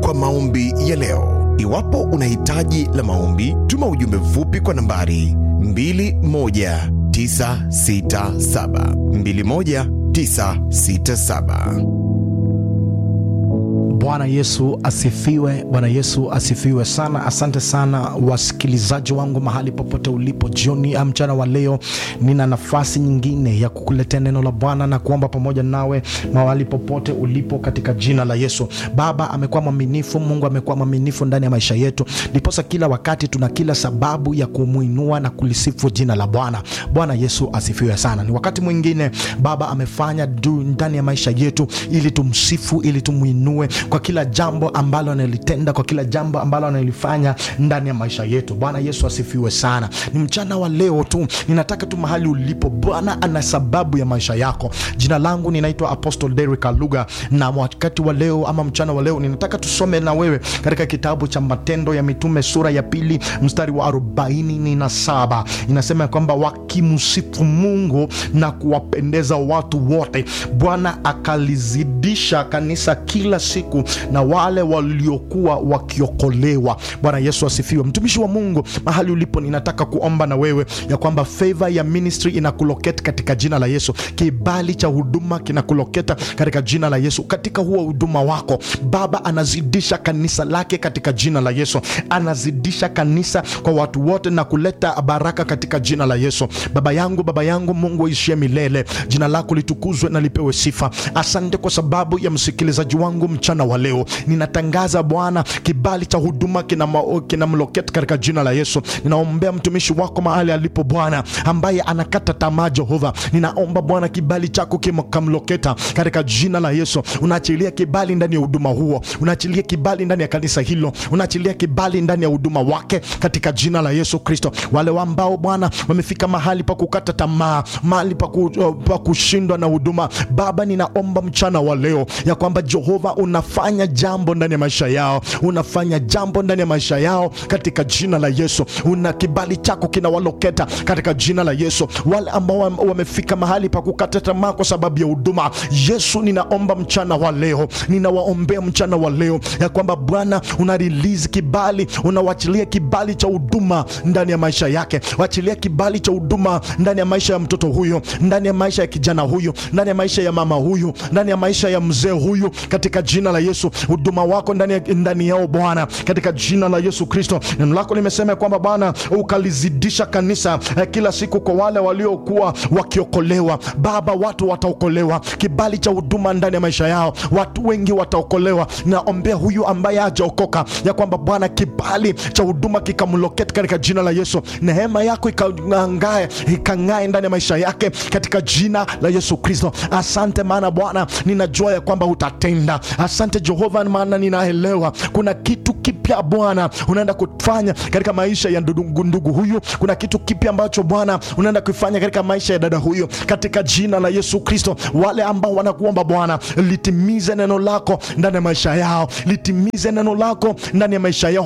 kwa maombi ya leo. Iwapo una hitaji la maombi, tuma ujumbe mfupi kwa nambari 21967 21967. Bwana Yesu asifiwe. Bwana Yesu asifiwe sana. Asante sana wasikilizaji wangu mahali popote ulipo, jioni ya mchana wa leo, nina nafasi nyingine ya kukuletea neno la Bwana na kuomba pamoja nawe mahali popote ulipo, katika jina la Yesu. Baba amekuwa mwaminifu, Mungu amekuwa mwaminifu ndani ya maisha yetu, ndiposa kila wakati tuna kila sababu ya kumwinua na kulisifu jina la Bwana. Bwana Yesu asifiwe sana. Ni wakati mwingine Baba amefanya juu ndani ya maisha yetu, ili tumsifu, ili tumwinue kwa kila jambo ambalo analitenda, kwa kila jambo ambalo analifanya ndani ya maisha yetu. Bwana Yesu asifiwe sana. Ni mchana wa leo tu, ninataka tu mahali ulipo, Bwana ana sababu ya maisha yako. Jina langu ninaitwa Apostle Derrick Aluga, na wakati wa leo ama mchana wa leo ninataka tusome na wewe katika kitabu cha Matendo ya Mitume sura ya pili mstari wa arobaini na saba inasema ya kwamba wakimsifu Mungu na kuwapendeza watu wote, Bwana akalizidisha kanisa kila siku na wale waliokuwa wakiokolewa. Bwana Yesu asifiwe. Mtumishi wa Mungu, mahali ulipo, ninataka kuomba na wewe ya kwamba favor ya ministry inakuloketa katika jina la Yesu. Kibali cha huduma kinakuloketa katika jina la Yesu. Katika huo huduma wako, Baba anazidisha kanisa lake katika jina la Yesu, anazidisha kanisa kwa watu wote na kuleta baraka katika jina la Yesu. Baba yangu, Baba yangu, Mungu aishie milele, jina lako litukuzwe na lipewe sifa. Asante kwa sababu ya msikilizaji wangu mchana wa leo ninatangaza Bwana, kibali cha huduma kinamloketa kina katika jina la Yesu. Ninaombea mtumishi wako mahali alipo Bwana, ambaye anakata tamaa Jehova, ninaomba Bwana kibali chako kikamloketa katika jina la Yesu. Unaachilia kibali ndani ya huduma huo, unaachilia kibali ndani ya kanisa hilo, unaachilia kibali ndani ya huduma wake katika jina la Yesu Kristo. Wale ambao Bwana wamefika mahali pa kukata tamaa, mahali pa pa kushindwa na huduma, Baba ninaomba mchana wa leo ya kwamba Jehova unafanya jambo ndani ya maisha yao, unafanya jambo ndani ya maisha yao katika jina la Yesu. Una kibali chako kinawaloketa katika jina la Yesu. Wale ambao wamefika mahali pa kukata tamaa kwa sababu ya huduma, Yesu ninaomba mchana wa leo, ninawaombea mchana wa leo ya kwamba Bwana una release kibali, unawachilia kibali cha huduma ndani ya maisha yake, wachilia kibali cha huduma ndani ya maisha ya mtoto huyo, ndani ya maisha ya kijana huyu, ndani ya maisha ya mama huyu, ndani ya maisha ya mzee huyu katika jina la Yesu. Huduma wako ndani, ndani yao Bwana, katika jina la Yesu Kristo. Neno lako limesema kwamba Bwana ukalizidisha kanisa eh, kila siku kwa wale waliokuwa wakiokolewa. Baba, watu wataokolewa, kibali cha huduma ndani ya maisha yao, watu wengi wataokolewa. Naombea huyu ambaye hajaokoka ya kwamba Bwana, kibali cha huduma kikamloketi katika jina la Yesu, neema yako ikangae ikang'ae ndani ya maisha yake katika jina la Yesu Kristo. Asante maana Bwana, ninajua ya kwamba utatenda. Asante Jehova, maana ninaelewa kuna kitu kipya Bwana unaenda kufanya katika maisha ya ndugu, ndugu huyu. Kuna kitu kipya ambacho Bwana unaenda kufanya katika maisha ya dada huyu katika jina la Yesu Kristo. Wale ambao wanakuomba Bwana, litimize neno lako ndani ya maisha yao, litimize neno lako ndani ya maisha yao